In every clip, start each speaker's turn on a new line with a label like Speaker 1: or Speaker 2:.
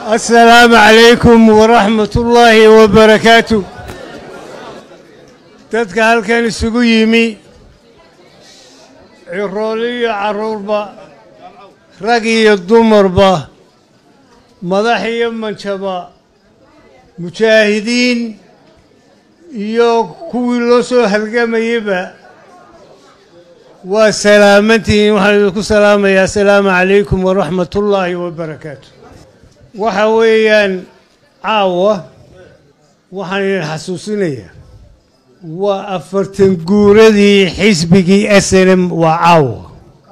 Speaker 1: السلام عليكم ورحمة الله وبركاته dadka halkan isugu yimi cirooli iyo carruurba rag iyo dumarba madax iyo manjaba mujaahidiin iyo kuwii loo soo halgamayeyba waa salaamantihiin waxaan idinku salaamayaa asalaamu calaykum waraxmat ullaahi wabarakaatu waxa weeyaan caawa waxaan idin xasuusinayaa waa afartan guuradii xisbigii s n m waa caawa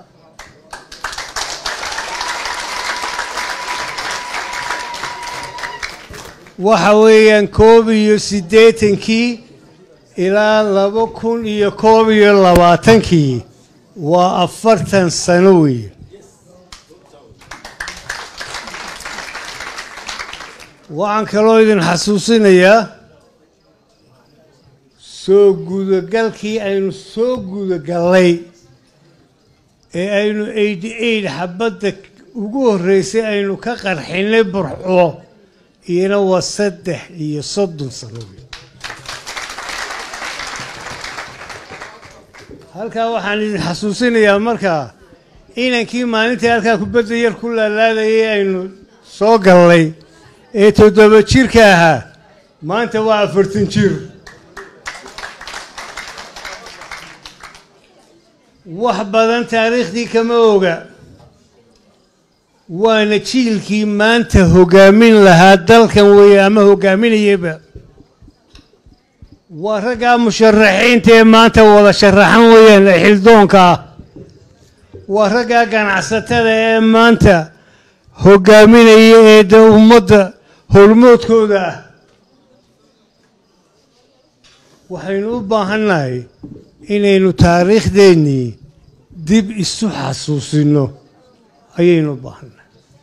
Speaker 1: waxa weeyaan koob iyo siddeetankii ilaa laba kun iyo koob iyo labaatankii waa afartan sano weeye waxaan kaloo idin xasuusinayaa soo gudagalkii aynu soo gudagallay ee aynu eighty eight xabadda ugu horreysay aynu ka qarxinay burxo iyana waa saddex iyo soddon sano wey halkaa waxaan idin xasuusinayaa markaa inankii maalintii halkaa kubadda yar ku laalaadayay aynu soo gallay ee toddoba jirka ahaa maanta waa afartan jir wax badan taariikhdii kama oga waana jiilkii maanta hoggaamin lahaa dalkan weeye ama hoggaaminayaba waa raggaa musharaxiinta ee maanta wada sharaxan weeyaan ee xildoonka ah waa raggaa ganacsatada ee maanta hoggaaminaya ee de ummadda hormoodkooda ah waxaynu u baahannahay inaynu taariikhdeennii dib isu xasuusinno ayaynu u baahannahay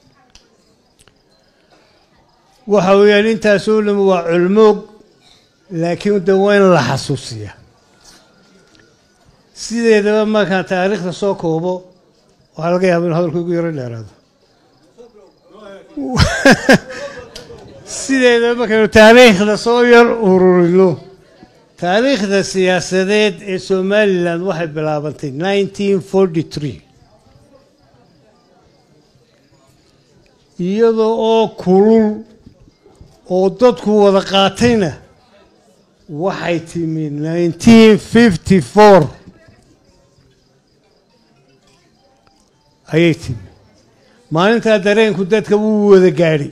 Speaker 1: waxa weeyaan intaasoo dham waa culmoog laakiin de waa in la xasuusiya sideedaba markaan taariikhda soo koobo waxaa laga yaaba inu hadalku igu yaro dheeraado sideedaba markaynu taariikhda soo yar ururino taariikhda siyaasadeed ee somalilan waxay bilaabantay nineteen forty three iyadoo oo kulul oo dadku wada qaatayna waxay timi nineteen fifty four ayay timi maalintaa dareenku dadka wuu wada gaadhay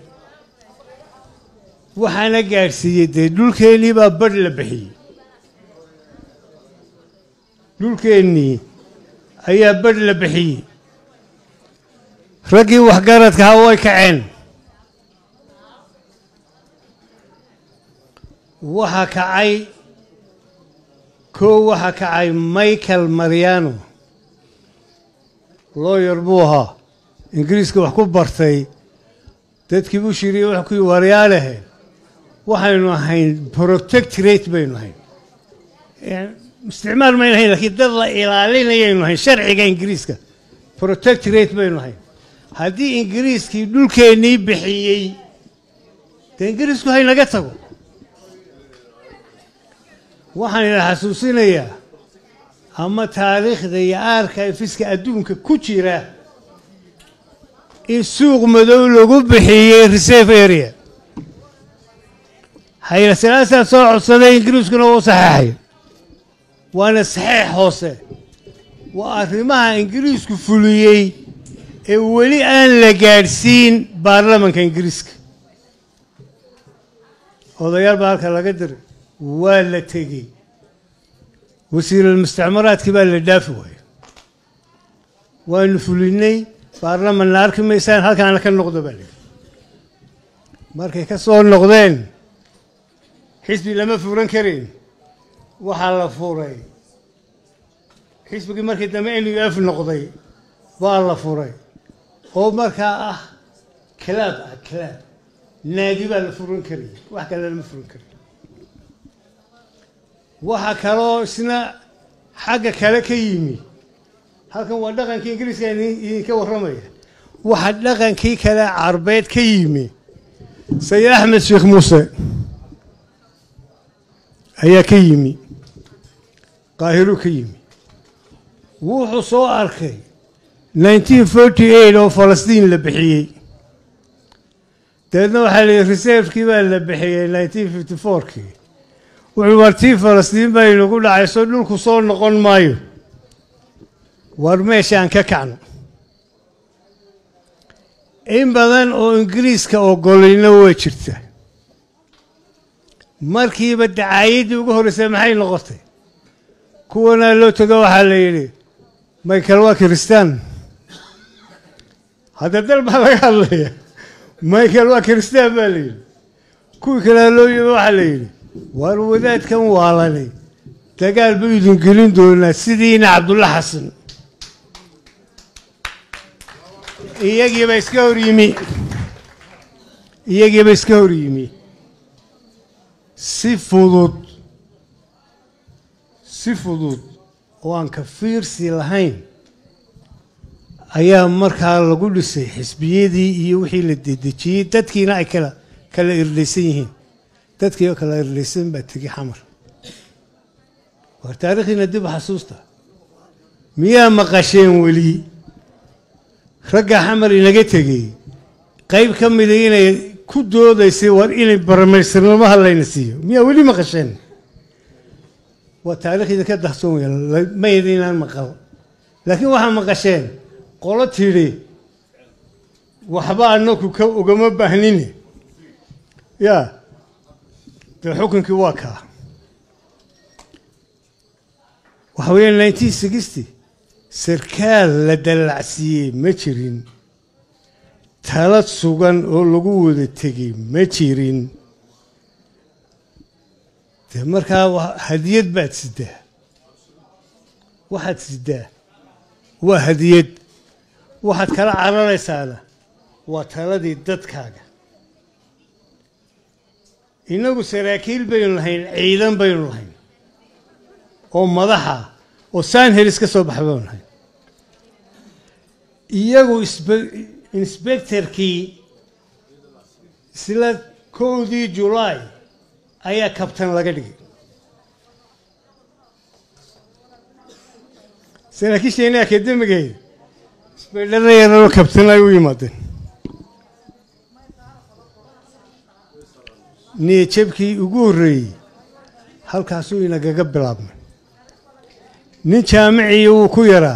Speaker 1: waxaana gaadhsiiyey dee dhulkeennii baa badh la bixiyey dhulkeennii ayaa badh la bixiyey raggii waxgaradkaha way kaceen waxaa kacay koo waxaa kacay michael mariano looyar buu ahaa ingiriiska wax ku bartay dadkii buu shiriye wax ku waryaalehe waxaynu ahayn protectorate baynu ahayn isticmaal maynu ahayn lakiin dad la ilaalinayaynu ahayn sharciga ingiriiska protectorate baynu ahayn haddii ingiriiskii dhulkeennii bixiyey dee ingiriisku haynaga tago waxaan idin xasuusinayaa ama taariikhda iyo aarka ifiska adduunka ku jira in suuq madow lagu bixiyey reserve area haylasalaasaa soo codsaday ingiriiskuna wuu saxeexay waana saxeex hoose waa arrimaha ingiriisku fuliyey ee weli aan la gaadhsiin baarlamanka ingiriiska odayaal baa halka laga diray waa la tegey wasiiralmustacmaraadkii baa la dhaafi waayey waanu fulinay baarlamanna arki maysaan halkaana ka noqdo baa lihi markay ka soo noqdeen xisbi lama furan karin waxaa la furay xisbigii markii dambe n u f noqday baa la furay oo markaa ah kalaab ah kalaab naadi baa la furan karaya wax kale lama furan karay waxaa kaloo isna xagga kale ka yimi halkan waa dhaqankii ingiriiska idinka warramaya waxaa dhaqankii kale carbeed ka yimi sayid axmed sheekh muuse ayaa ka yimi qaahiruu ka yimi wuxuu soo arkay nineteen forty eight oo falastiin la bixiyey dabeedna waxaa la yihi reservekii baa la bixiyey nineteen fifty fourkii wuxuu wartii falastiin baa inagu dhacayso dhulku soo noqon maayo war meeshaan ka kacno in badan oo ingiriiska ogolayna way jirta markiiba dacaayaddii ugu horreysay maxay noqotay kuwanaa loo tago waxaa la yidhi michael waa kiristaan hadda dal baa laga hadlaya michael waa kiristaan baa la yidhi kuwii kalea loo yimi waxaa la yidhi waar wadaadkan waalanay dagaal buu idin gelin doonaa sidiina cabdulla xasan iyagiiba iska hor yimi iyagiiba iska hor yimi si fudud si fudud oo aan ka fiirsi lahayn ayaa markaa lagu dhisay xisbiyadii iyo wixii la dedejiyey dadkiina ay kala kala irdhaysan yihiin dadkii oo kala irdhaysan baa tegi xamar war taariikhiina dib u xasuusta miyaa maqasheen weli ragga xamar inaga tegey qayb ka mida inay ku doodaysay war inay baramaystirnimo hadlayna siiyo miyaa weli maqasheen waa taarikh idinka dahsoon weya ma idinaan maqal laakiin waxaa maqasheen qolo tidhi waxba anaku ka ugama baahnine yaa dee xukunkii waa kaa waxa weeya nineteen sixty sarkaal la dallacsiiyey ma jirin talad sugan oo lagu wada tegey ma jirin dee markaa hadiyad baad sidaa waxaad sidaa waa hadiyad waxaad kala cararaysaana waa taladii dadkaaga innagu saraakiil baynu lahayn ciidan baynu lahayn oo madaxa oo sanhelis ka soo baxay baynu lahayn iyagu insbectorkii isla kowdii julaay ayaa kabtan laga dhigay saraakiisheeni akademigeeda isbaydhada yararoo kabtan ay u yimaadeen niyajabkii ugu horreeyey halkaasuu inagaga bilaabmay nin jaamicii wuu ku yaraa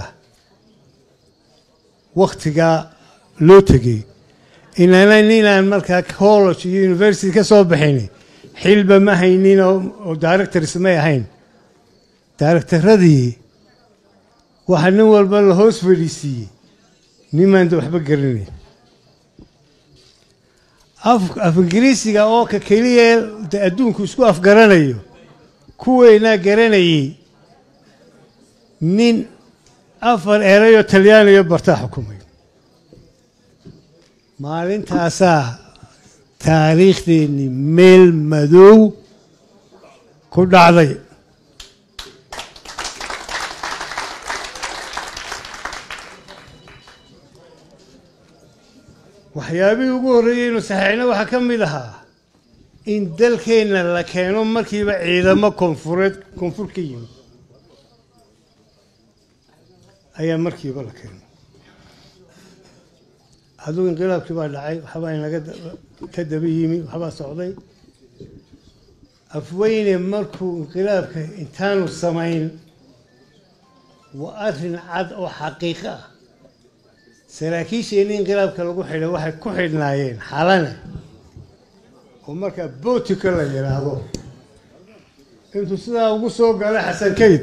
Speaker 1: wakhtigaa loo tegey inana ninaan markaa college iyo university ka soo baxayni xilba ma haynin oo directors may ahayn directaradii waxaa nin walba la hoos fadhiisiiyey nimaan waxba garanayn af ingiriisiga oo ka keliya de adduunku isku afgaranayo kuweynaa garanayey nin afar erayoo talyaaniyo bartaa xukumay maalintaasaa taariikhdeennii meel madow ku dhacday waxyaabihii ugu horreeyey inu saxeixna waxaa ka mid ahaa in dalkeenna la keeno markiiba ciidamo koonfureed koonfur ka yimid ayaa markiiba la keeno hadduu inqilaabkii baa dhacay waxbaa inaga ka daba yimi waxbaa socday afweyne markuu inqilaabka intaanu samayn waa arrin cad oo xaqiiqo ah saraakiisheenni inqilaabka lagu xidhay waxay ku xidhnaayeen xalane oo markaa bootika la yidhaahdo intuu sidaa ugu soo galay xasan kayd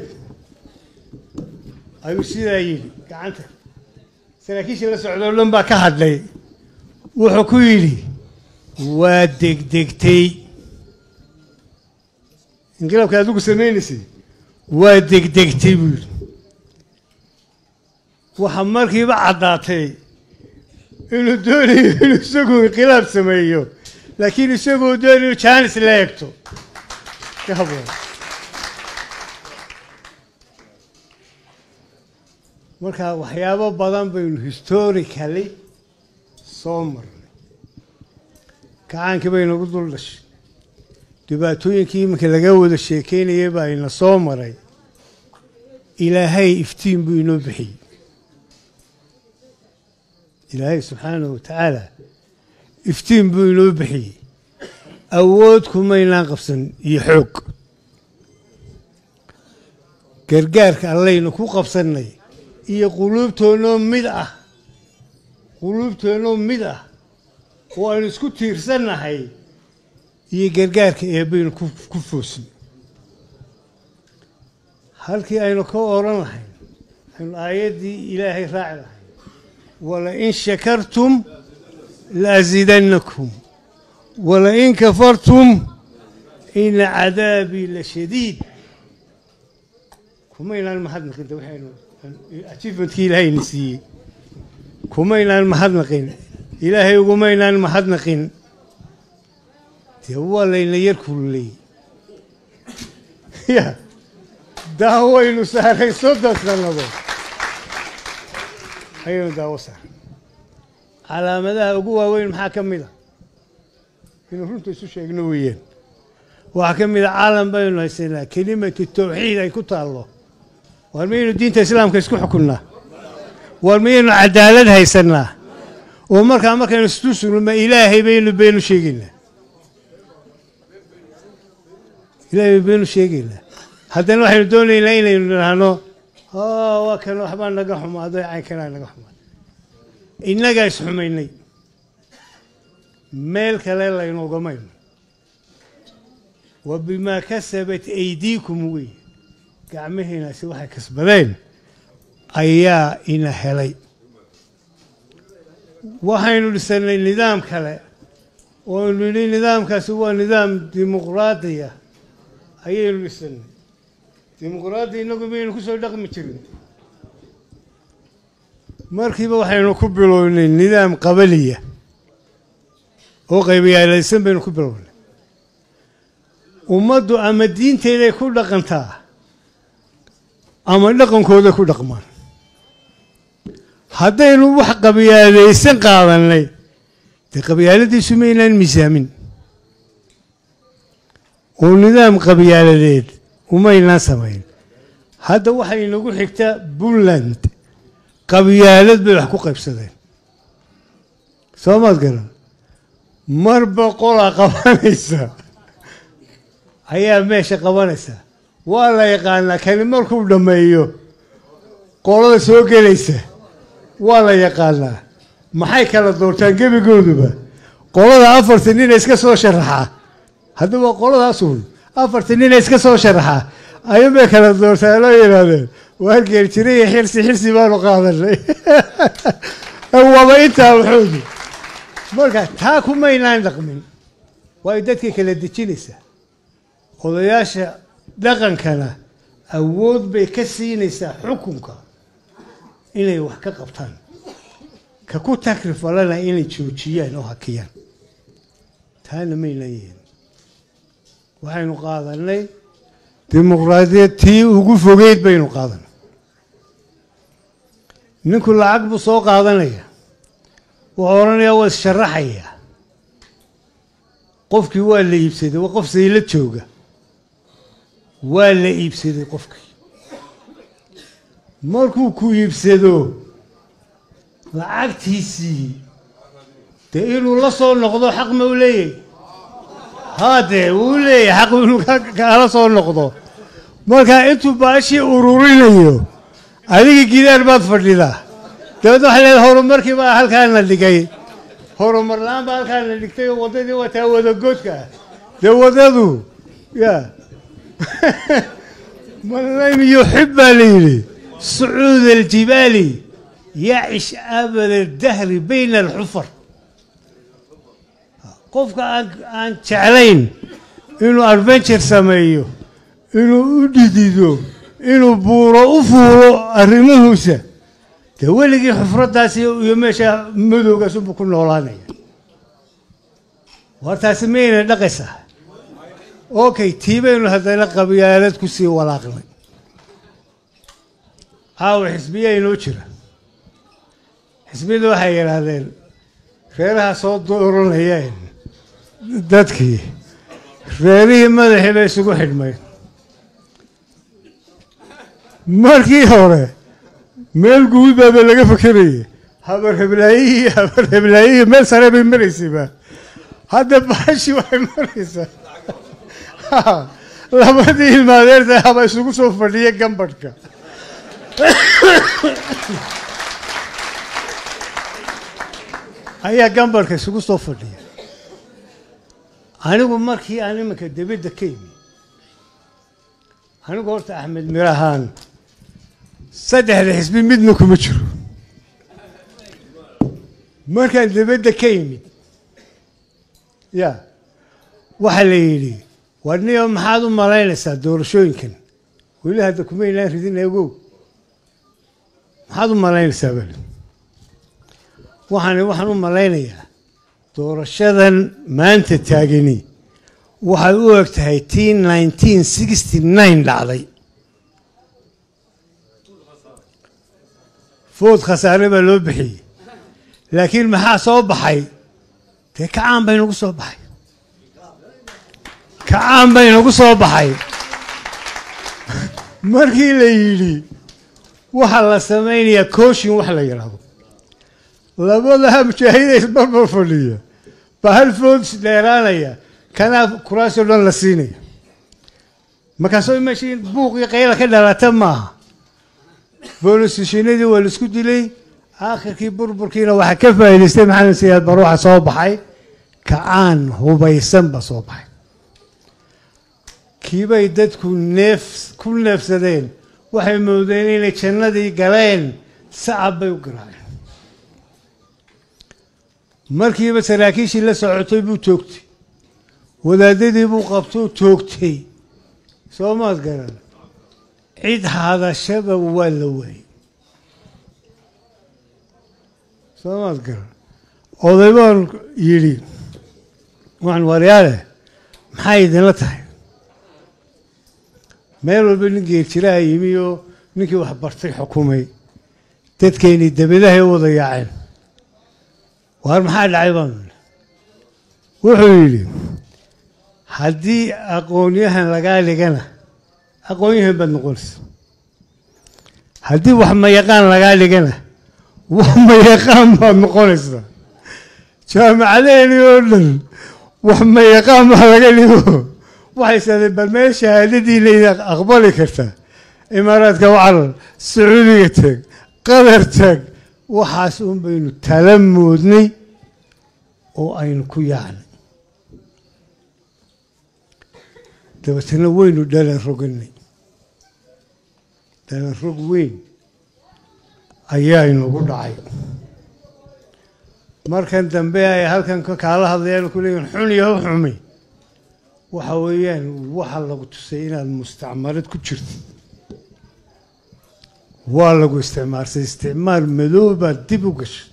Speaker 1: ayuu sidaa yidhi gacanta saraakiishii la socdoo dhan baa ka hadlay wuxuu ku yidhi waa degdegtay inqilaabka adigu samaynaysay waa degdegtay buu yidhi waxaa markiiba caddaatay inuu doonayo inuu isagu inqilaab sameeyo laakiin isagoo doonayo jaanis la eegto ka haboon marka waxyaabo badan baynu historically soo marnay kacaankii bay nagu dul dhashay dhibaatooyinkii iminka laga wada sheekeynayay baa ina soo maray ilaahay iftiin buu inoo bixiyey ilaahay subxaanahu wa tacaala iftiin buu inoo bixiyey awood kumaynaan qabsan iyo xoog gargaarka allaynu ku qabsannay iyo quluubtoonnoo mid ah quluubtoonnoo mid ah oo aynu isku tiirsannahay iyo gargaarka eebbaynu ku foosnay halkii aynu ka odhan lahayn aynu aayaddii ilaahay raaci lahayn walain shakartum laasiidannakum walain kafartum ina cadaabii la shadiid kumaynaan mahadnaqin de waxaynu achievementkii ilaahayna siiyey kumaynaan mahadnaqin ilaahay ugumaynaan mahadnaqin dee waa layna yar kululey ya daawaynu saaray soddon sannadood ayaynu daawo saaray calaamadaha ugu waaweyn maxaa ka mid a inuu runta isu sheegno weeyaan waxaa ka mid a caalam baynu haysanaa kelimatu tawxiid ay ku taallo waar miyaynu diinta islaamka isku xukunnaa waar miyaynu cadaalad haysannaa oo markaa markaynu isu sugnuma ilaahay baynu baynu sheegaynaa ilaahay baynu sheegaynaa haddana waxaynu doonaynaa inaynu idhaahno waa kan waxbaa naga xumaaday caynkanaa naga xumaaday innagaa isxumaynay meel kale laynogamayno wa bimaa kasabat aydiikum wey gacmahiinaasi waxay kasbadeen ayaa ina helay waxaynu dhisannay nidaam kale ooaynu nidhi nidaamkaasi waa nidaam dimuqraadiya ayaynu dhisannay dimuqraadi innagu maynu ku soo dhaqmi jirin markiiba waxaynu ku bilownay nidaam qabaliya oo qaybiyaalaysan baynu ku bilownay ummaddu ama diinteeday ku dhaqantaa ama dhaqankooday ku dhaqmaan haddaynu wax qabyaalaysan qaadannay dee qabyaaladiisu maynaan miisaamin oo nidaam qabyaaladeed umaynaan samayn hadda waxay inagu xigtaa puntland qabyaalad bay wax ku qaybsadeen soo maad garan marba qolaa qabanaysa ayaa meesha qabanaysa waa la yaqaanaa kani markuu dhammeeyo qolada soo gelaysa waa la yaqaanaa maxay kala doortaan gebigooduba qolada afartan nina iska soo sharaxaa haddaba qoladaasuun afartan nina iska soo sharaxaa ayuunbay kala doortaan loo yidhaahdeen waa geerjiraiyo xirsi xirsi baanu qaadanay waaba intaa waxoodu marka taa kumaynaan dhaqmin waayo dadkay kala dejinaysaa odayaasha dhaqankana awood bay ka siinaysaa xukunka inay wax ka qabtaan ka ku takrifalana inay joojiyaan oo hakiyaan taana maynaan yihin waxaynu qaadanay dimuqraadiyad tii ugu fogeyd baynu qaadanay ninku lacag buu soo qaadanaya wuxuu odhanayaa waa issharaxayaa qofkii waa la iibsaday waa qof sayla jooga waa la iibsaday qofkii markuu ku iibsado lacagtiisii dee inuu la soo noqdo xaq ma u leeyahy haa dee wuu leeyahay xaq inuu kaala soo noqdo markaa intuu baashii ururinayo adiga gidaar baad fadhidaa dabeedna waxay leedahay horumarkii baa halkaana dhigay horumar la-aan baa halkaana dhigtay oo waddadii waa taa wadagoodka ah dee waddadu ya man lam yuxib baa la yidhi sucuud aljibaali yacish abada dahri bayna alxufar qofka aan aan jeclayn inuu adventure sameeyo inuu u dhidido inuu buuro u fuuro arrimahuusa dee weligii xufraddaasi iyo meesha madowgaasunbuu ku noolaanaya wartaasi mayna dhaqaysaa okay tii baynu haddana qabyaalad ku sii walaaqnay caawa xisbiyaa inoo jira xisbiyada waxay yidhaahdeen reeraha soo dooranayeen dadkii reerihii madaxii bay isugu xidhmay markii hore meel guudaaba laga fakerayay habar heblaayihii habar heblaayihii meel sare bay maraysayba hadda baashi waxay maraysaa labadii ilmaadeerta haba isugu soo fadhiya gambadhka ayaa gambadhka isugu soo fadhiya anigu markii aan iminka debadda ka imi anigu horta axmed mirahaan saddexda xisbi midna kuma jiro markaan debadda ka yimid ya waxaa la yidhi warniyo maxaad u malaynaysaa doorashooyinkan weli hadda kuma inaan ridin egow maxaad u malaynaysaa bali waxaan waxaan u malaynayaa doorashadan maanta taagani waxay u eg tahay t nineteen sixty nine dhacday food khasaare baa loo bixiyey laakiin maxaa soo baxay dee kacaan bay nagu soo baxay kacaan bay nagu soo baxay markii la yidhi waxaa la samaynayaa cooshin wax la yidhaahdo labadaha mujaahida isbarbar fadhiya baa hal food dheeraanaya kanaa kuraasoo dhan la siinaya markaasoo meeshii buuqii qayla ka dhalata maaha boolisishinadii waa laisku dilay aakhirkii burburkiina waxaa ka faa'idaystay maxamed siyaad bar waxa soo baxay kacaan hubaysan ba soo baxay kiibay dadku neef ku neefsadeen waxay moodeen inay jannadii galeen sacab bay u garaaceen markiiba saraakiishii la socotay buu toogtay wadaadadii buu qabtou toogtay soo maad garan cid hadashaba waa la waayey soo maad garan oday baan yidhi waxaan waryaale maxay idinla tahay meel walba nin geerjiraha yimi oo ninkii wax bartay xukumay dadkeennii dabadahay u wada yaaceen waar maxaa dhacay baanu wuxuu yidhi haddii aqoonyahan lagaa dhigana aqoonyahan baad noqonaysa haddii wax mayaqaan lagaa dhigana wax mayaqaan baad noqonaysaa jaamacadeeni oo dhan wax mayaqaan baa laga dhigo waxay saadeen bal meel shahaadadiina idin aqbali kartaa imaaraadka wacarar sacuudiga tag qatar tag waxaas un baynu tala moodnay oo aynu ku yaacnay dabeetana waynu dhalan roganay dhalan rog weyn ayaa inugu dhacay markan dambe ay halkan kaala hadlayaan ku leeyihin xun iyo xumi waxa weeyaan waxa lagu tusay inaad mustacmarad ku jirtid waa lagu isticmaalsay isticmaal madow baad dib u gashay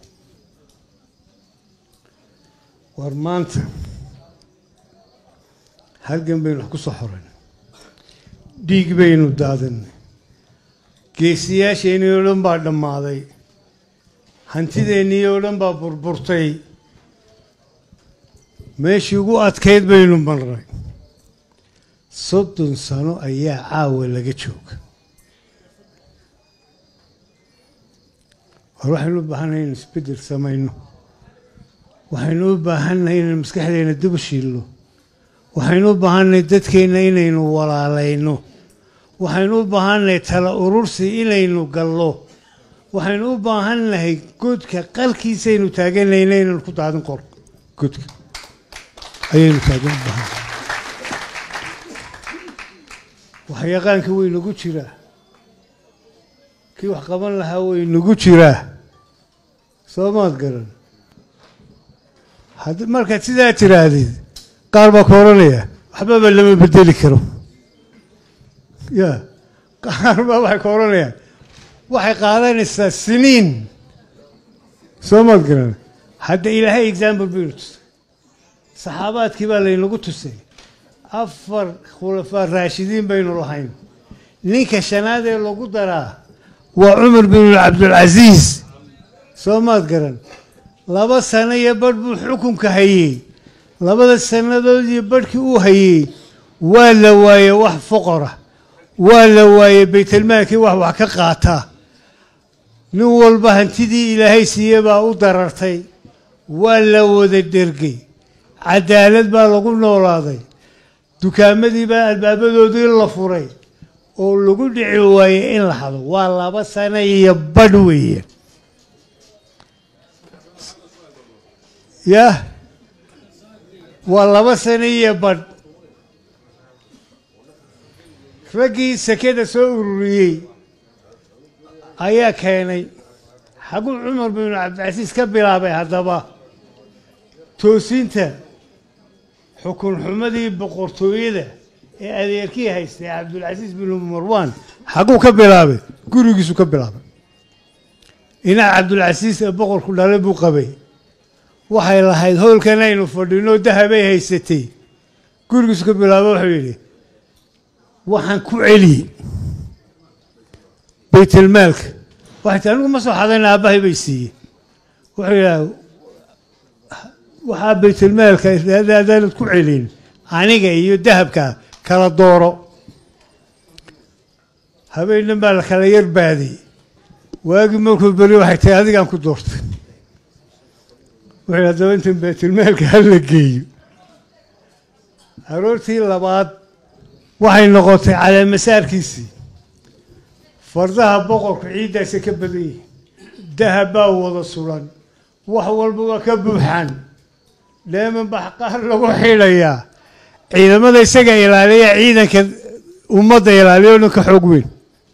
Speaker 1: war maanta halgan baynu wax ku soo xoraynay dhiig baynu daadinay geesiyaasheenii oo dhan baa dhammaaday hantideennii oo dhan baa burburtay meeshii ugu adkayd baynu marnay soddon sano ayaa caawa laga jooga war waxaynu u baahannahay inaynu isbeddel samayno waxaynu u baahannahay inaynu maskaxdeena dib u shiilno waxaynu u baahannahay dadkeenna inaynu walaalayno waxaynu u baahannahay tala urursi inaynu gallo waxaynu u baahannahay godka qalkiisaynu taaganayna inaynu ku daadin qor godka ayaynu taagan u baahannahay waxyaqaanka way nagu jiraa kii wax qaban lahaa way nagu jiraa soo maad garan hadd markaad sidaa tiraahdid qaar baa ka odhanaya waxbaba lama bedeli karo ya qaar baa waxay ka odhanayaan waxay qaadanaysaa siniin soo maad garan hadda ilaahay example baynu tusay saxaabaadkii baa laynagu tusay afar khulafaa raashidiin baynu lahayn ninka shanaad ee lagu daraa waa cumar bin cabdulcasiis soo maad garan laba sano iyo badh buu xukunka hayey labada sannadood iyo barhkii uu hayey waa la waayey wax foqora waa la waayey baytelmaalkii wax wax ka qaataa nin walba hantidii ilaahay siiye baa u darartay waa la wada dhergay cadaalad baa lagu noolaaday dukaamadii baa albaabadoodii la furay oo lagu dhici waayey in la hado waa laba sano iyo badh weeye yah waa laba sano iyo badh raggii sekada soo ururiyey ayaa keenay xaguu cumar binu cabdicasiis ka bilaabay haddaba toosinta xukun xumadii boqortooyada ee adeerkii haystay cabdulcasiis binu marwan xaguu ka bilaabay gurigiisu ka bilaabay inac cabdulcasiis ee boqorku dhalay buu qabay waxay lahayd howlkan aynu fadhino dahabay haysatay gurigiisu ka bilaaba wuxuu yidhi waxaan ku celiyey baytelmaalka waxay tii anigu ma soo xadayna aabbahay bay siiyey wuxuu yidhaha waxaa baytelmaalka adaanad ku celin aniga iyo dahabka kala dooro habeennan baa la kala yar baaday waagii markuu beri waxay tahay adigaan ku doortay wuxuu haddaba intan baytelmaalka hala geeyo aroortii labaad waxay noqotay caleemasaarkiisii fardaha boqorku ciiddaasa ka badan yihin dahab baa wada sulan wax walba waa ka buuxaan dheeman baa qaar lagu xidhayaa ciidamada isaga ilaaliya ciidanka ummadda ilaaliya o dhan ka xoog weyn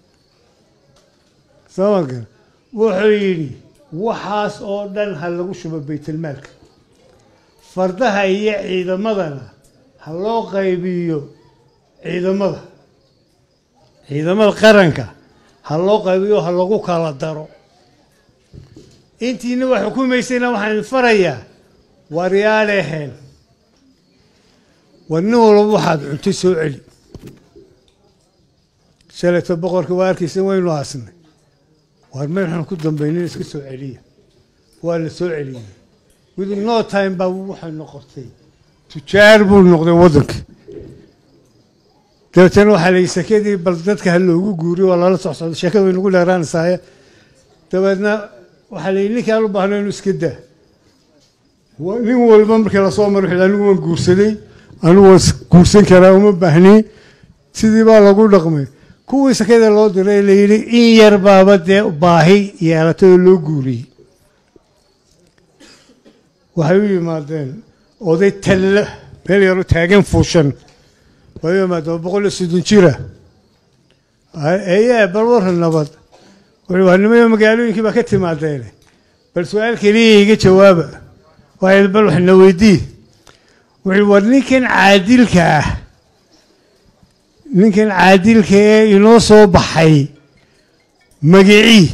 Speaker 1: samanka wuxuu yidhi waxaas oo dhan ha lagu shubo baytelmaalka fardaha iyo ciidamadana ha loo qaybiyo ciidamada ciidamada qaranka ha loo qaybiyo ha lagu kala daro intiina wax xukumaysayna waxaan farayaa waryaadheheen war nin walba waxaad cuntay soo celi shalayto boqorka waa arkaysa waynu aasnay waar meel xun ku dambaynin iska soo celiya waa la soo celiyey within no time baa waxay noqotay tujaar buu noqday waddanka dabeetana waxaa la yidhi sakadii bal dadka ha loogu guuriyo waa lala soc socdo sheekada way nagu dheeraanaysaaye dabeedna waxaa la yidhi ninkaan u baahno inuu iska daa nin walba markii lasoo maro wuxuu anigu waan guursaday anigu waan guursan karaa uma baahni sidii baa lagu dhaqmay kuwii sakada loo diray la yidhi in yar baaba dee baahi yeelatay oo loo guuriyey waxay u yimaadeen oday talla meel yaro taagan fuushan way u yimaadeen boqol iyo soddon jira eye bal warran nabad wuxuu waa nimayo magaalooyinkii baa ka timaadeene bal su-aal keliya iga jawaaba waxay bal wax na weydii wuxuu war ninkan caadilka ah ninkan caadilka ee inoo soo baxay magicii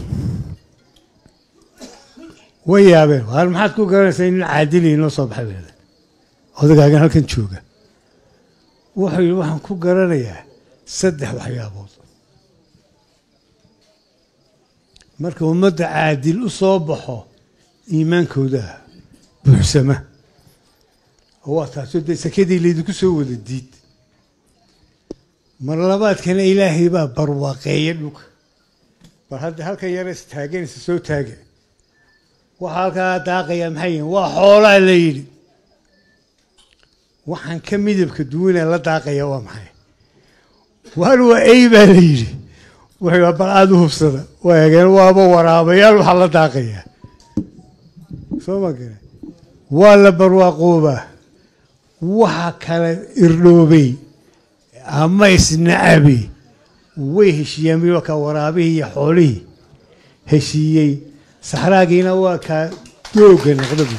Speaker 1: way yaabeen waar maxaad ku garanaysaa in nin caadili inoo soo baxay bada odagaagan halkan jooga wuxuu yidhi waxaan ku garanayaa saddex waxyaabood marka ummadda caadil u soo baxo iimaankooda buuxsama oo waa taasoo dee sakadii laydinku soo wada diid mar labaadkana ilaahay baa barwaaqeeya dhulka bal hadda halkan yarees taaganaysa soo taaga waxaa halkaa daaqayaa maxay yihin waa xoolaa la yidhi waxaan ka midabka duwanee la daaqaya waa maxay waar waa ey baa la yidhi wuxuu bal aada u hubsada waa eegeen waaba waraabayaal waxaa la daaqayaa soo ma gare waa la barwaaqoobaa waxa kale irdhoobay ama isnacabi way heshiiyeen bi waa kaa waraabihii iyo xoolihii heshiiyey saxraagiina waa kaa dooga noqdabi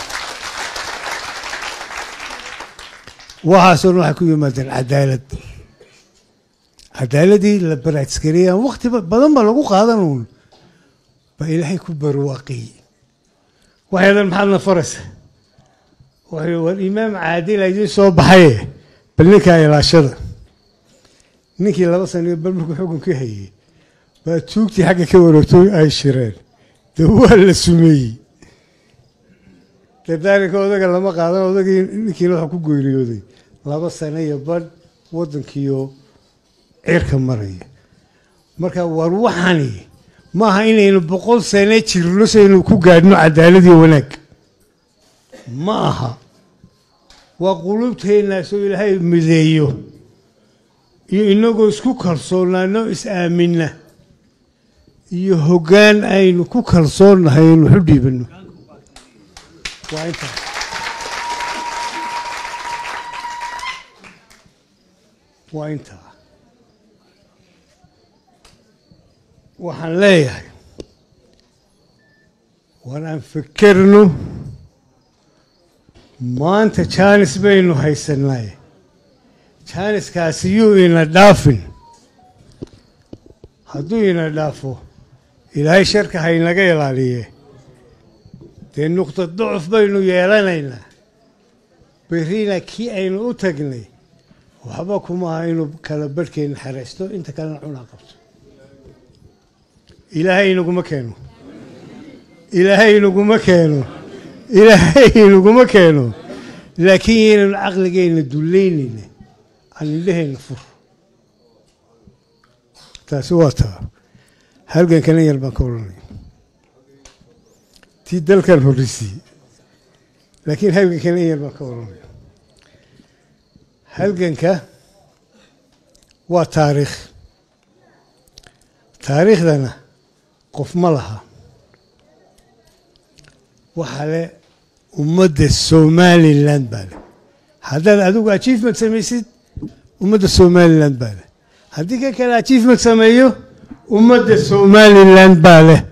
Speaker 1: waxaasoo dhan waxay ku yimaadeen cadaalad cadaaladii la baraadskareeyaan wakti badan ba lagu qaadan uun baa ilaahay ku barwaaqiyey waxaydan maxaadna faraysa wuxuu war imaam caadila idiin soo baxaye bal ninkaa ilaashada ninkii laba sano bal markuu xukunka hayey baa tuugtii xagga ka wareegto ay shireen dee waa la sumeeyey dardaaranka odaga lama qaadan odagii ninkiina waxaa ku geeriyooday laba sano iyo badh waddankiiyo cirka maraya marka war waxani maaha inaynu boqol sano jirno saynu ku gaadhno cadaaladiyo wanaag ma aha waa qulubteennaasoo ilaahay mideeyo iyo inagoo isku kalsoonaano is-aaminna iyo hoggaan aynu ku kalsoonnahay aynu waxu dhiibanno waa intaa waa intaa waxaan leeyahay war aan fekerno maanta jaanis baynu haysanay jaaniskaasi yuu ina dhaafin hadduu ina dhaafo ilaahay sharka haynaga ilaaliye dee nuqda ducuf baynu yeelanaynaa berrina kii aynu u tagnay waxba kuma aha inuu kala barhkeenna xaraysto inta kalena cunaa qabto ilaahay inaguma keeno ilaahay inaguma keeno ilaahay inaguma keeno laakiin yaynanu caqligeenna dullaynayna aan indhaheenna fur taasi waa taa halgankana yar baan ka odhanay tii dalkan horrisiiyey laakiin halgankana yar baan ka odhanay halganka waa taariikh taariikhdana qof ma laha waxaa le ummadda somalilan baa leh haddaad adigu achievement samaysid ummadda somalilan baa leh haddii ka kale achievement sameeyo ummadda somalilan baa leh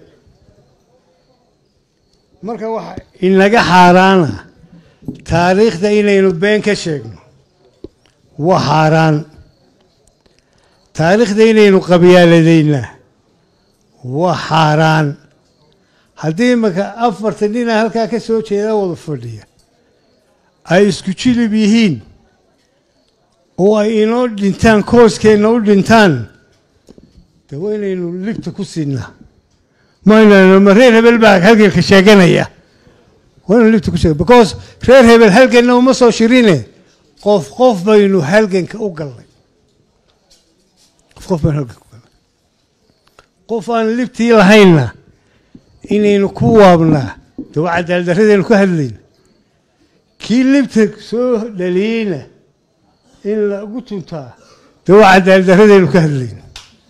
Speaker 1: marka waxa inaga xaaraana taariikhda inaynu been ka sheegno waa xaaraan taariikhda inaynu qabyaaladaynaa waa xaaraan haddii imaka afartan nina halkaa ka soo jeeda wada fadhiya ay isku jilib yihiin oo ay inoo dhintaan kooskeenna u dhintaan de waa inaynu libta ku siinaa maynano ma reer hebel baa halganka sheeganaya waa inaynu libta ku sheeg because reer hebel halganna uma soo shirine qof qof baynu halganka u gallay qof qof baynu halganka u gallay qof aan libtii lahaynna inaynu ku waabnaa de waa cadaaldarradaynu ka hadlayna kii libta soo dhaliyeyna in lagu tuntaa de waa cadaaldarradaynu ka hadlayna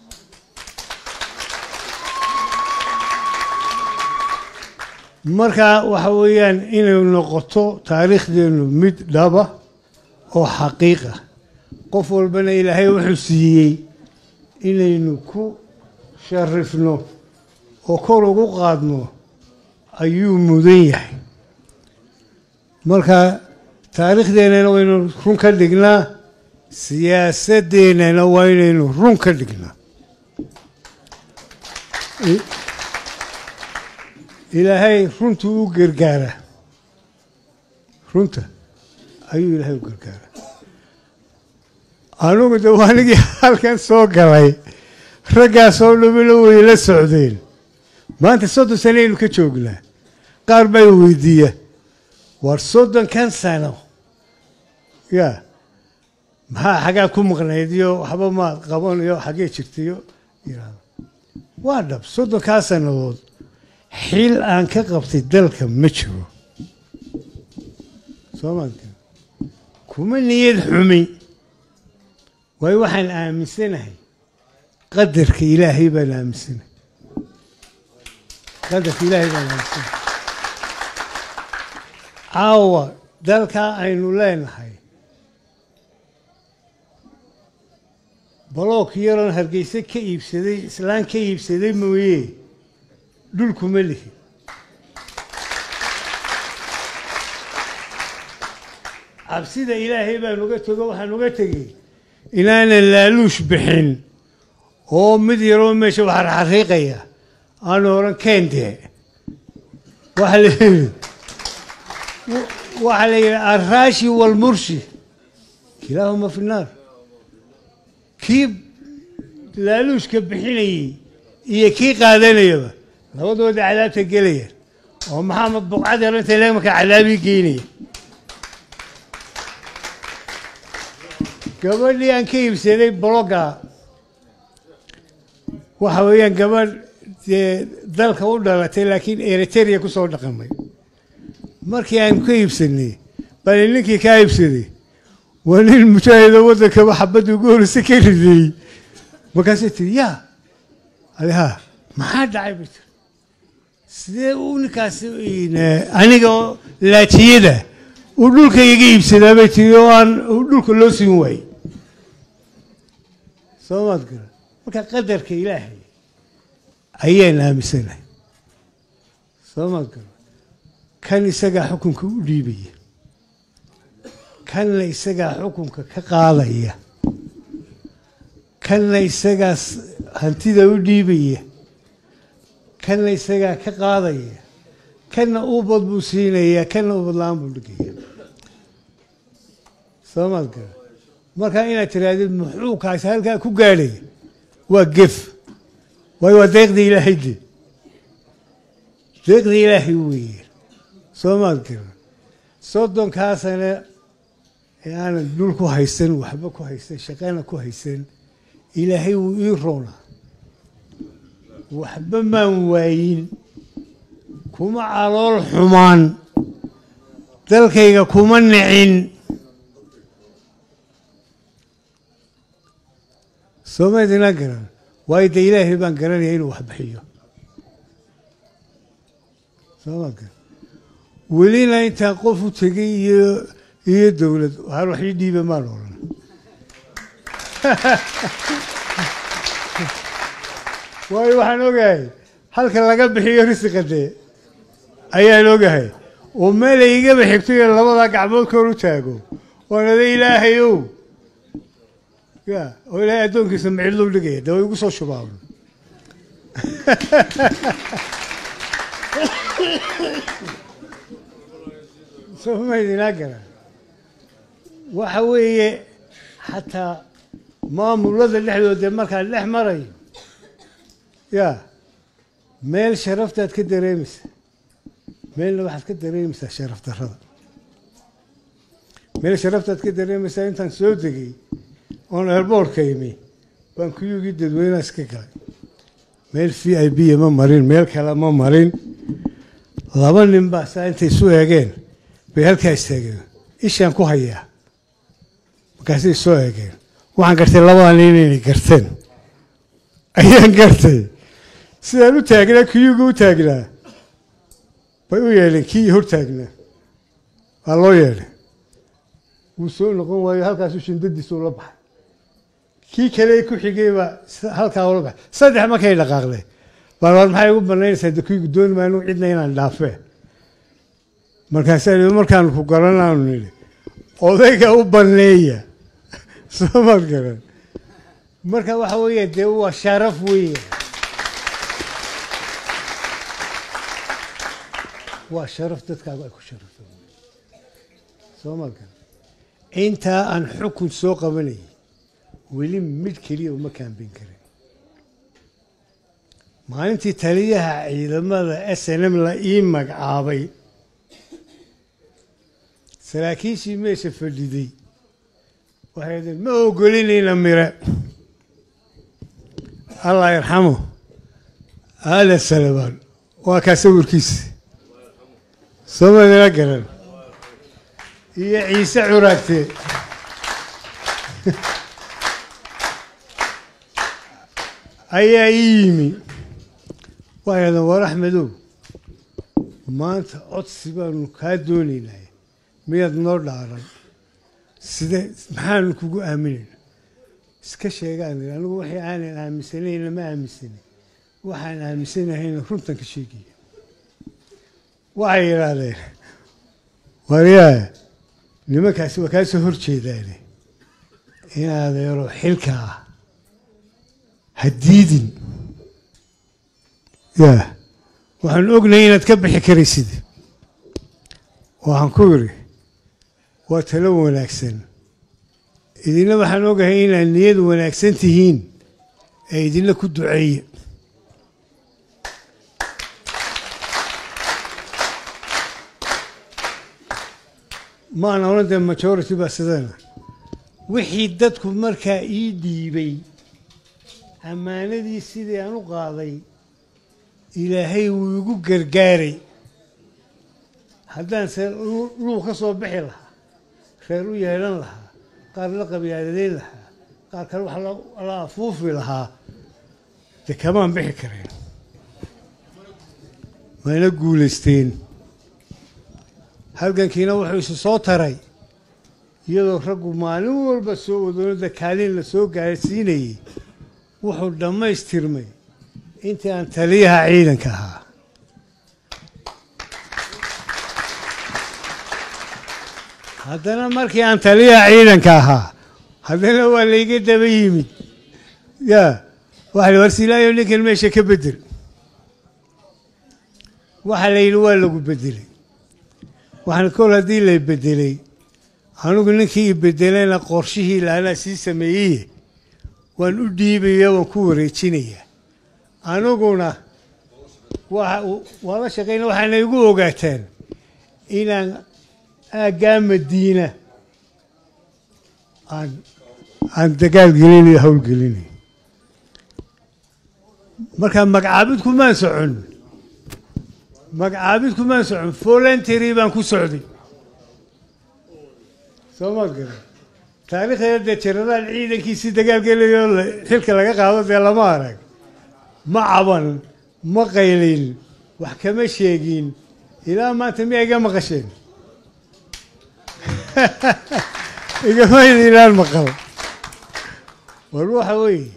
Speaker 1: marka waxa weeyaan inay noqoto taariikhdeenu mid dhaba oo xaqiiqa qof walbana ilaahay wuxuu siiyey inaynu ku sharifno oo kor ugu qaadno ayuu mudan yahay marka taariikhdeennana waynu run ka dhignaa siyaasadeennana waa inaynu run ka dhignaa ilaahay runtuu u gargaara runta ayuu ilaahay u gargaara anugu de waanigii halkan soo galay raggaasoo dhamina way la socdeen maanta soddon sanaynu ka joognaa qaar baa weydiiya war soddonkan sano yaa maxaa xaggaa ku maqnayd iyo waxba maad qaban iyo xaggee jirtayo yidhaahdo waa dhab soddonkaa sannadood xil aan ka qabtay dalka ma jiro soomaalka kuma niyad xumi waayo waxaan aaminsanahay qadarka ilaahay baan aaminsanahay qadarka ilaahay baan aaminsanahay caawa dalkaa aynu leenahay balook yaroon hargeyse ka iibsaday islaan ka iibsaday mooye dhulkuma lihi cabsida ilaahay baan uga tego waxaan uga tegey inaanan laaluush bixin oo mid yaroo meesha waxarxariiqaya aanu oran keendee waxaa la yidhi waxaa la yidhi arraashi walmurshi kilaahuma fi naar kii laaluushka bixinayey iyo kii qaadanayaba labadooda cadaabta gelayaan oo maxamed buqcad yar inta imarkaa cadaabii geynaya gabadhii aan ka iibsaday blogga waxa weeyaan gabadh dee dalka u dhalatay laakiin eriteria ku soo dhaqamay markii aan ka iibsanay bani ninkii kaa iibsaday waa nin mujaahido waddankaba xabadda ugu horeysa ka rideeyey markaasay tiri yaa aleha maxaa dhacay bay tiri sidee uu ninkaasi aniga oo laajiyada uu dhulka iga iibsadaa bay tiri oo aan dhulka loo siin waayey soo maad gara marka qadarka ilaahay ayaan aaminsanahay soo maad gara kan isagaa xukunka u dhiibaya kanna isagaa xukunka ka qaadaya kanna isagaas hantida u dhiibaya kanna isagaa ka qaadaya kanna ubad buu siinayaa kanna ubad la-aan buu dhigaya soo maad gara markaa inaad tirahdid muxuu kaasi halkaa ku gaadhaya waa gef waayo waa deeqda ilaahay de deeqda ilaahay weeye soo maad gara soddonkaasana ee aanan dhul ku haysan waxba ku haysan shaqana ku haysan ilaahay wuu ii roonaa waxba maan waayin kuma calool xumaan dalkayga kuma nicin soomaydinaa garan waayo dee ilaahay baan garanaya inuu wax bixiyo soomaad garan welina intaan qof u tegay iyo iyo dowlad waxaan wax ii dhiiba maan odhan waayo waxaan ogahay halka laga bixiyo risiqa dee ayaan ogahay oo meel ay igaba xigto iyo labadaa gacmood koor u taago oonada ilaahay ow ya oo ilaahay addoonkiisa micilou dhigaya dee way igu soo shubaaban somaydinaa garan waxa weeye xataa maamulada dhexdooda markaan dhex marayo ya meel sharaftaad ka dareemaysaa meelna waxaad ka dareemaysaa sharaf darrada meel sharaftaad ka dareemaysaa intaan soo degay oon airboortka imi baan kuyugii dadweynaha iska galay meel v i b ma marin meel kale ma marin laba nin baa saa intay isu eegeen bay halkaa istaageen ishaan ku hayaa markaasay soo eegeen waxaan gartay labadaa nin inay garteen ayaan gartay sidaan u taagnaa kiyuga u taagnaa bay u yeedheen kii hor taagnaa waa loo yeedhay wuu soo noqon waayo halkaasu shindadiisuu la baxay kii kale ku xigay baa halkaa ula baxay saddex markay dhaqaaqday baan war maxay ugu banaynaysaa de kuygu dooni maanu cidna inaan dhaafee markaasaa i markaanu ku garanaanu nidhi odayga u baneeya soo maad garan marka waxa weeye dee waa sharaf weeye waa sharaf dadkaagu ay ku sharafto soo maad garan intaa aan xukun soo qabanayay weli mid keliya uma kaambin karin maalintii taliyaha ciidamada s n m la ii magacaabay saraakiishii meesha fadhiday waxay deen ma ogolinayna mire allah yarxamo aadan salabaan waa kaa sawirkiisa somadina garan iyo ciise curaagte ayaa ii yimi waxay hahdeen war axmedow maanta codsi baanu kaa doonaynay miyaad noo dhaaran side maxaanu kugu aaminayna iska sheegaan anigu waxay aanan aaminsanayna ma aaminsanin waxaan aaminsanahayna runtan ka sheegaya waxay yidhaahdeen waryaa nimankaasi waa kaa soo hor jeedaane inaad eero xilkaa ha diidin ya waxaan ognahay inaad ka bixi karaysid waxaan ku yidhi waa talo wanaagsan idinna waxaan ogahay inaad niyad wanaagsan tihiin ee idinla ku duceeya maan odhan dee majority baa sidana wixii dadku markaa ii dhiibay ammaanadii sidii aan u qaaday ilaahay wuu igu gargaaray haddaan se luuq ka soo bixi lahaa reer u yeedhan lahaa qaar la qabyaadadeyn lahaa qaar kale wax la afuufi lahaa dee kamaan bixi kareen mayna guulaysteen halgankiina wuxuu isu soo taray iyadoo raggu maalin walba soo wadoonada kaalin la soo gaarsiinayey wuxuu dhammaystirmay intii aan taliyaha ciidanka ahaa haddana markii aan taliyaha ciidanka ahaa haddana waa layga daba yimid ya waxa la warsilaayo ninkan meesha ka bedel waxaa la yidhi waa lagu bedelay waxaan kol haddii la bedelay anigu ninkii i bedelayna qorshihii laanaa sii sameeyeye waan u dhiibaya waan ku wareejinayaa aniguna waa la shaqayna waxaana igu ogaataan inaan aaggaa madiina aan aan dagaal gelinayo hawl gelinayo markaa magacaabid kumaan socon magacaabid kumaan socon voluntary baan ku socday soo ma garan taariikhdeeda dee jenaraal ciidankiisii dagaal gelayo xilka laga qaado dee lama arag ma caban ma qaylin wax kama sheegin ilaa maanta miyaa iga maqasheen igamayna ilaan maqal war waxa weeye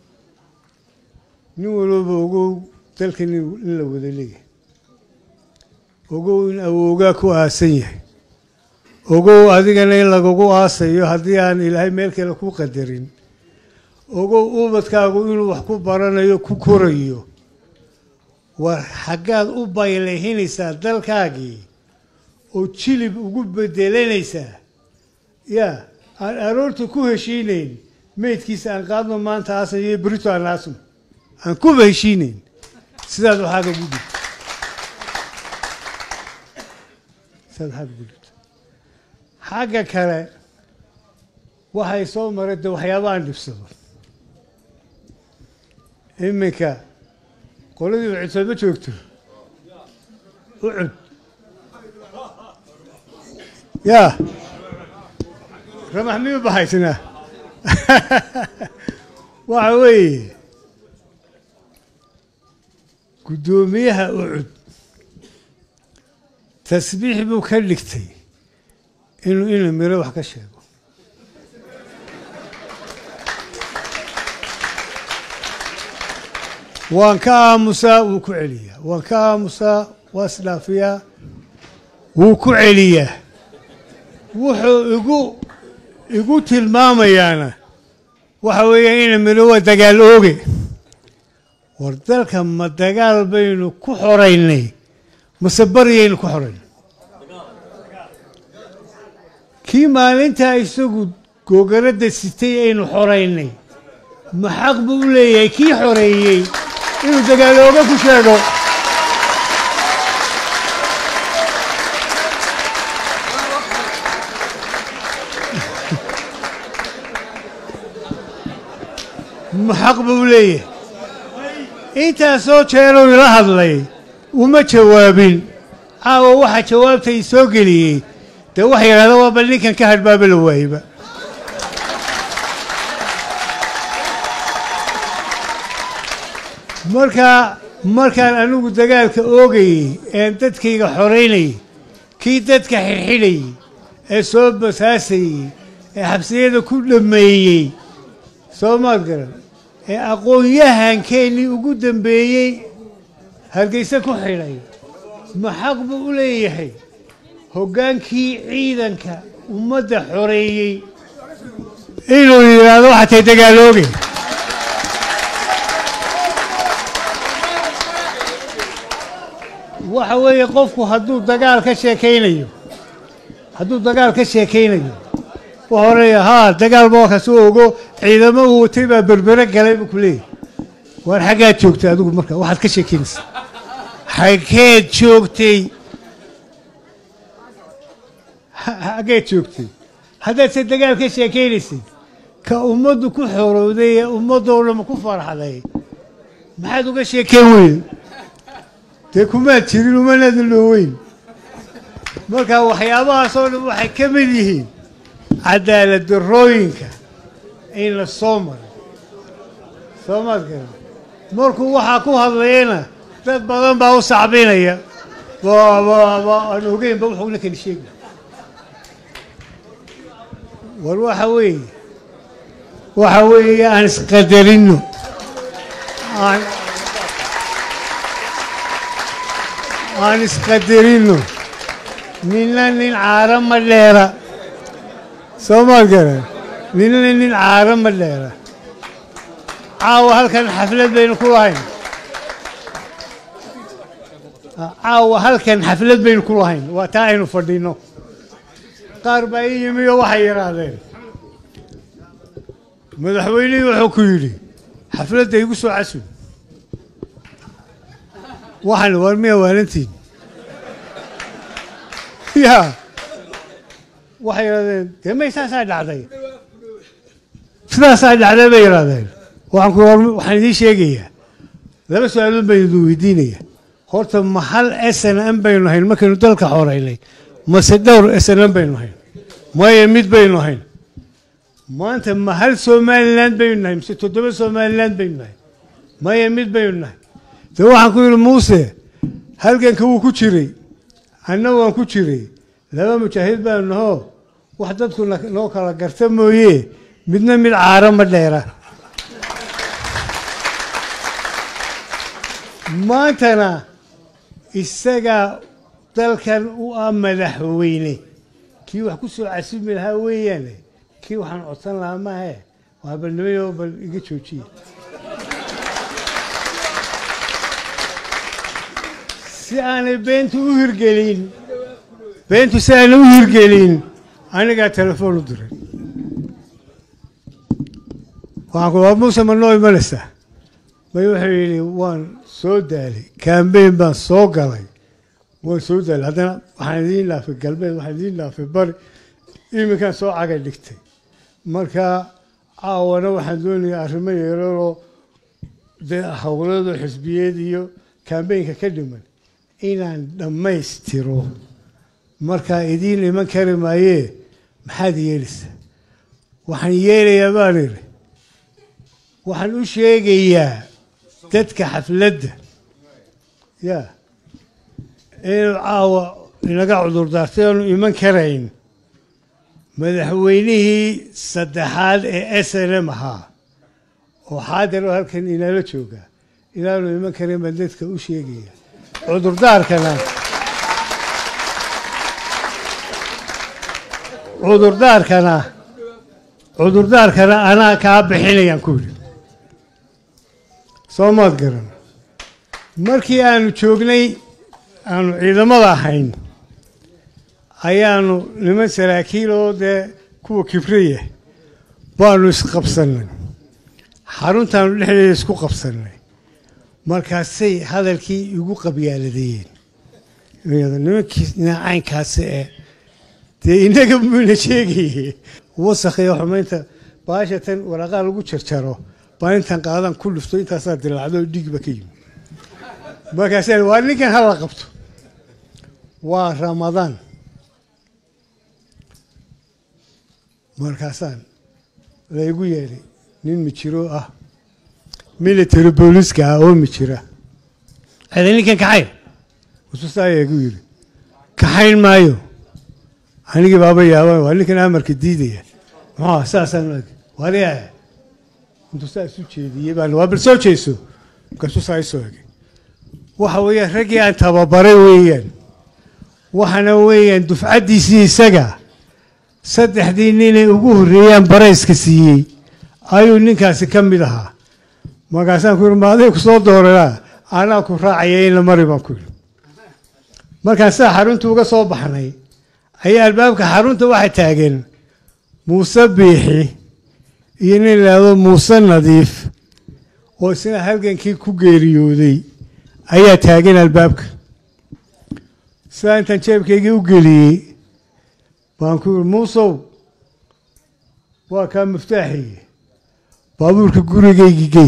Speaker 1: nin walooba ogow dalkan in la wada leeyahay ogow in awoogaa ku aasan yahay ogow adigana in lagagu aasayo haddii aan ilaahay meel kale ku qadarin ogow ubadkaagu inuu wax ku baranayo ku korayo war xaggaad u baylayhinaysaa dalkaagii oo jilib ugu bedelanaysaa yaa aan aroorta ku heshiinayn meydkiisa aan qaadno maanta aasan iyo brito aan aasno aan kuba heshiinayn sidaad waxaaga ugu dhigto sidaad waxaaga ugu dhigto xagga kale waxay soo maray de waxyaaba aan dhibsado iminka qoladii ucud ma joogto ucud yaa ramax miyuu bahaysnaa waxa weeye guddoomiyaha ucud tasbiix buu ka dhigtay inuu ina miro wax ka sheego waan ka aamusaa wuu ku celiyaa waan ka aamusaa waa isdhaafiyaa wuu ku celiyaa wuxuu igu igu tilmaamayaana waxa weeya ina miro waa dagaal ooge war dalka ma dagaal baynu ku xoraynay mase baryaynu ku xoraynay kii maalintaa isagu googaradda sitay aynu xoraynay ma xaq buu u leeyahay kii xoreeyey inuu dagaalooga ku sheego ma xaq buu u leeyahay intaasoo jeeruu ila hadlay uma jawaabin caawa waxa jawaabtay soo geliyey dee waxa yidhahda waaba ninkan ka hadhbaaba la waayeba markaa markaan anigu dagaalka oogayey een dadkayga xoraynayay kii dadka xidhxidhayey ee soo basaasayey ee xabsiyada ku dhammeeyey soo maad garan ee aqoon-yahankeenii ugu dambeeyey hargeyse ku xidhay ma xaq buu u leeyahay hoggaankii ciidanka ummadda xoreeyey inuu yidhaahdo waxaa tay dagaalooge waxa weeye qofku hadduu dagaal ka sheekaynayo hadduu dagaal ka sheekaynayo wa horeeya haa dagaal baa kasoo ogo ciidamo uu watay baa berbere galay buu ku leeyahy waar xaggaad joogtay adigu marka waxaad ka sheekaynaysa xaggeed joogtay xaggeed joogtay haddaad se dagaal ka sheekaynaysid ka ummaddu ku xorowday ee ummaddoo dhan ku farxday maxaad uga sheekayn weyn dee kumaad jirin umanaada looweyn marka waxyaabahaasoo dhan waxay ka mid yihiin cadaalad darrooyinka in la soo maray soo maad garan markuu waxaa ku hadlayana dad badan baa u sacbinaya aan ogeynba wuxuu ninkani sheegi war waxa weeye waxa weeye aan isqadarinno aan aan isqadarinno ninna nin caaro ma dheera soo maad garan ninna nin caaro ma dheera caawa halkan xaflad baynu ku lahayn caawa halkan xaflad baynu ku lahayn waa taa aynu fadhinno qaar baa ii yimi oo waxay yidhaahdeen madaxweynihii wuxuu ku yidhi xafladda igu soo casub waxaan war miya waalantiin ya waxay yidhahdeen dee may saasaa dhacday sidaasaa dhacday bay yidhahdeen waxaan ku waxaan idiin sheegayaa laba su-aalood baynu idin weydiinaya horta ma hal s n m baynu hayn markaynu dalka xoreynay mase dhowr s n m baynu hayn maya mid baynu hayn maanta ma hal somalilan baynu nahay mise toddoba somalilan baynu nahay maya mid baynu nahay de waxaan ku yidhi muuse halganka wuu ku jiray anna waan ku jiray laba mujaahid baanu nahoo wax dadku noo kala garta mooye midna mid caaro ma dheera maantana isagaa dalkan u ah madaxweyne kii wax ku soo casumi lahaa weeyaane kii waxaan codsan lahaa maahe waa balnimayo bal iga joojiya si aanay beentu u hirgelin beentu si aanay u hirgelin anigaa telefoon u diray waxaan ku waa muuse ma noo imanaysaa may wuxuu yidhi waan soo daalay kambeyn baan soo galay waan soo daalay haddana waxaan idiin dhaafay galbeed waxaan idiin dhaafay bari iminkaan soo cagay dhigtay marka caawana waxaan doonayaa arrimo yeeraroo dee howlado xisbiyeed iyo kambeynka ka dhiman inaan dhammaystiro markaa idiin iman kari maayee maxaad yeelaysaa waxaan yeelayaa baan idhi waxaan u sheegayaa dadka xafladda ya inuu caawa inaga cudurdaartay aanu iman karayn madaxweynihii saddexaad ee s n m ahaa oo xaadir oo halkan inala jooga inaanu iman karayn baan dadka u sheegaya cudurdaarkana cudurdaarkana cudurdaarkana anaa kaa bixinayaan ku yidhi soo maad garan markii aanu joognay aanu ciidamada ahayn ayaanu niman saraakiil oo dee kuwa kibriya baanu isqabsannay xaruntaanu dhexdeeda isku qabsannay markaasay hadalkii igu qabyaaladeeyeen nimankii naacaynkaasi ee dee inaga muna sheegaye wasakhiyo xumaynta baasha tan waraqaa lagu jarjaro baa intan qaadan ku dhufto intaasaa dilaacdo oo dhiigba ka yimi markaasa waa ninkan hala qabto waa ramadaan markaasaan laygu yeedhay nin mijiro ah military booliska ah oo mijira ada ninkan kaxayn ususaaya igu yidhi kaxayn maayo anigii baaba yaaban waa ninkan amarka diidaya muxuu saasaan waliyaa intuu saa isu jeediyey baan waa bal soo jeeso markaasuu saa isoo egay waxa weeyaan raggii aan tababaray weeyaan waxana weeyaan dufcaddiisii isaga saddexdii ninay ugu horreeyaan barayska siiyey ayuu ninkaasi ka mid ahaa markaasaan ku yidhi maaday ku soo dooranaa anaa ku raacaya in la mari baan ku yidhi markaan sidaa xarunta uga soo baxnay ayaa albaabka xarunta waxa taagan muuse biixi iyo nin laado muuse nadiif oo isna halgankii ku geeriyooday ayaa taagan albaabka sidaa intaan jeebkaygii u geliyey baan ku yidhi muusow waa kaa miftaaxiye baabuurka gurigaygii gey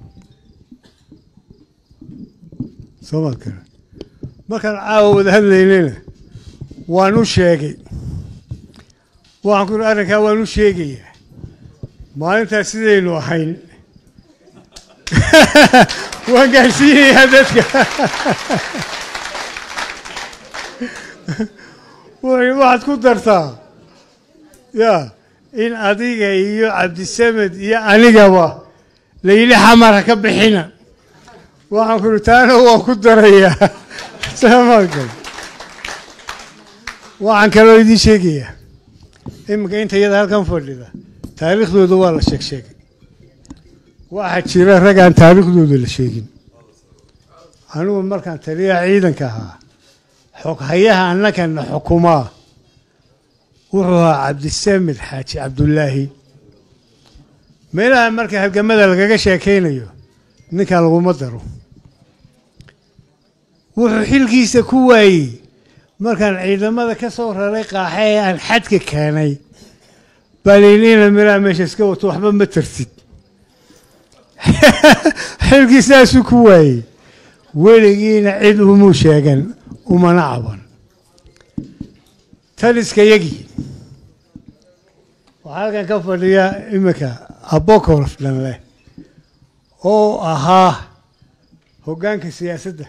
Speaker 1: soo maad kara markaan caawa wada hadlaynayna waan u sheegay waxaan ku yidhi arrinkaa waan u sheegayaa maalintaas sidaynu ahayn waan gaadhsiinayaa dadka waxaad ku dartaa ya in adiga iyo cabdisamed iyo anigaba layidhi xamara ka bixina waxaan ku ihi taana waan ku darayaa saamaankan waxaan kaloo idiin sheegayaa iminka inta iyada halkan fadhida taariikhdooda waa la sheeg sheegay waxaa jira rag aan taariikhdooda la sheegin anigu markaan taliyaha ciidanka ahaa xoghayaha annakana xukumaa wuxuu ahaa cabdisamed xaaji cabdullaahi meelaha marka halgamada lagaga sheekaynayo ninkan laguma daro wuxuu xilkiisa ku waayey markaan ciidamada ka soo raray qaaxe ee aan xadka keenay baliiniina miraa meesha iska wato waxba ma tartid xilkiisaasuu ku waayey weligiina cid umuu sheegan umana caban taliska yagii waxaa halkan ka fadhiya iminka abokorof dhan leh oo ahaa hoggaanka siyaasadda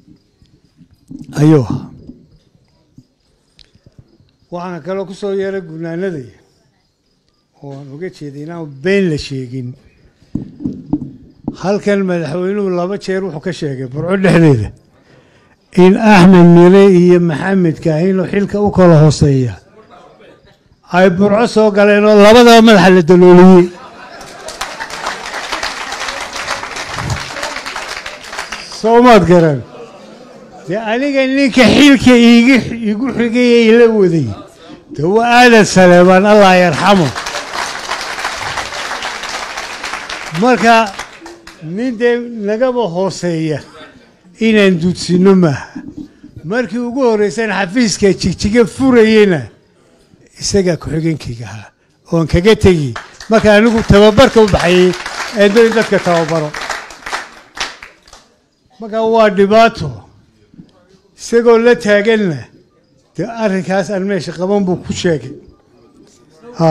Speaker 1: ayuu ahaa waxaan kaloo ku soo yeeray gunaanadaya oo aan uga jeeday inaan been la sheegin halkan madaxweynuhu laba jeer wuxuu ka sheegay burco dhexdeeda in axmed mire iyo maxamed kaahinoo xilka u kala hooseeya ay burco soo galeen oo labadaba madaxa la dalooliyey soo maad garan dee aniga ninka xilka iigi igu xigay ila waday dee waa aadan saleebaan allah yarxamo marka nin dee nagaba hooseeya inaan duudsinno maaha markii ugu horreysana xafiiska jigjiga furayeyna isagaa ku-xigeenkayga ahaa oon kaga tegi marka anigu tababarka u baxayey ee doy dadka tababaro marka waa dhibaato isagoo la taaganna dee arrinkaas aan meesha qaban buu ku sheegay ha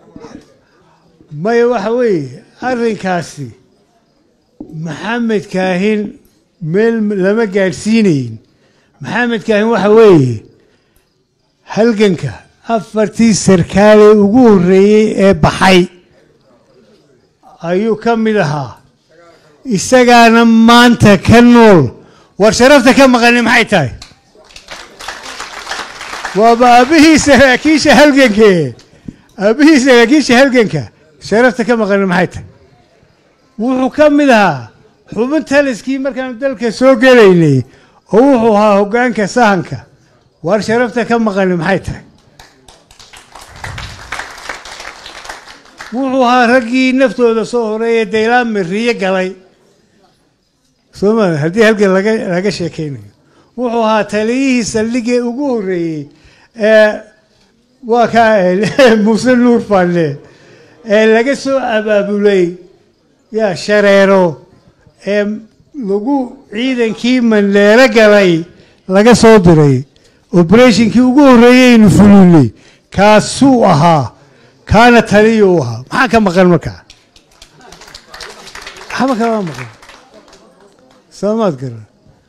Speaker 1: maya waxa weeye arrinkaasi maxamed kaahin meel lama gaadhsiinayn maxamed kaahin waxa weeye halganka afartii sarkaalee ugu horreeyey ee baxay ayuu ka mid ahaa isagaana maanta ka nool war sharafta ka maqani maxay tahay waaba aabbihii saraakiisha halganke aabbihii saraakiisha halganka sharafta ka maqani maxay tahay wuxuu ka mid ahaa xubin taliskii markaanu dalka soo gelaynay oo wuxuu ahaa hoggaanka sahanka war sharafta ka maqani maxay tahay wuxuu ahaa raggii naftooda soo horeeye daylaan miriye galay sooma haddii halkan laga laga sheekaynayo wuxuu ahaa taliyihii saldhigee ugu horreeyey ee waa ka muuse nuur falle ee laga soo abaabulay yaa shareero ee lagu ciidankii mandheero galay laga soo diray oberatinkii ugu horreeyeynu fulinay kaasuu ahaa kaana taliya u ahaa maxaa ka maqan markaa waxba kama maqan soomaad garan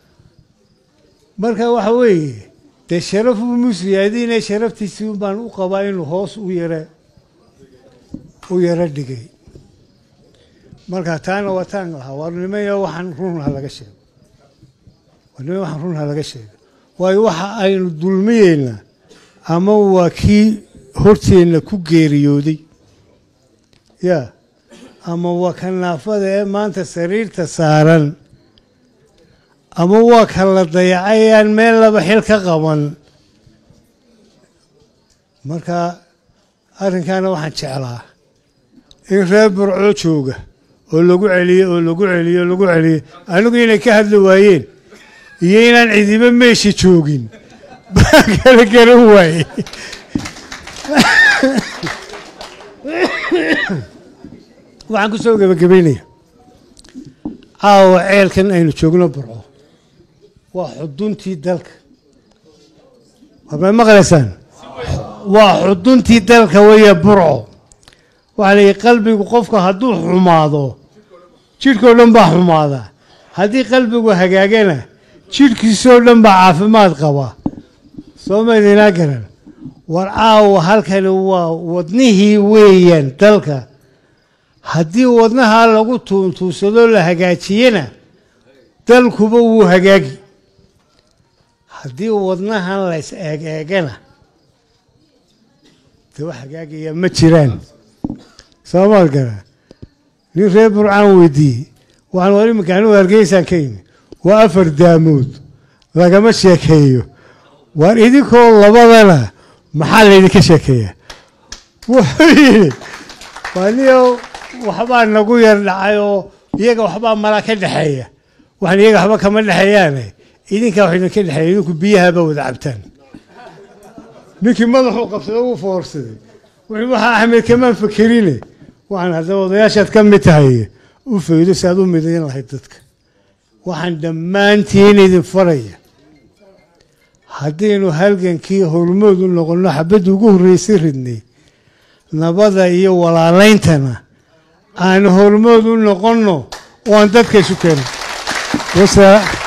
Speaker 1: marka waxa weeye dee sharaf uu musliyaadiine sharaftiisii baan u qabaa inuu hoos u yara u yaro dhigay marka taana waa taan lahaa warnimaya waxaan runha laga sheego warnimaya waxaan runha laga sheego waayo waxa aynu dulmiyeynaa ama waa kii horteenna ku geeriyooday ya ama waa ka naafada ee maanta sariirta saaran ama waa ka la dayacay aan meel laba xil ka qaban marka arrinkaana waxaan jeclaa in reer burco jooga oo lagu celiye oo lagu celiye oo lagu celiye anigu inay ka hadli waayeen iyo inaan cidiba meesha joogin baa kala garan waaye waxaan ku soo gebagabaynaya caawa ceelkan aynu joogno burco waa xuduntii dalka waama maqlaysaan waa xuduntii dalka weeye burco waxaa la yidhi qalbigu qofka hadduu xumaado jidhkao dhan baa xumaada haddii qalbigu hagaagana jidhkiisoo dhan baa caafimaad qaba soo maydinaa garan war caawa halkani waa wadnihii weeyaan dalka haddii wadnahaa lagu tuuntuunsadoo la hagaajiyena dalkuba wuu hagaagi haddii wadnahan lays eeg eegana dee wax hagaagaya ma jiraan soomaad gara nin reer burcaan weydiiyey waxaan war iminka anigu hargeysaan ka yimi waa afar daamood lagama sheekeeyo waar idinkoo labadana maxaa laydinka sheekeeyaa wuxuu yidhi waaniyo waxbaa nagu yar dhacay oo iyaga waxbaa mala ka dhexeeya waxaan iyaga waxba kama dhexeeyaane idinkaa wax idinka dhexeeya idinku biyahaaba wada cabtaan ninkii madaxuu qabsaday wuu foorsaday wuxuu waxaa axmed kamaan fakerine waxaan haddaba odayaashaad ka mid tahay u faydo si aad u midayn lahayd dadka waxaan dhammaantiin idin faraya haddaynu halgankii hormood u noqonno xabadda ugu horreysay ridnay nabada iyo walaalayntana aan hormood u noqonno oo aan dadka isu keeno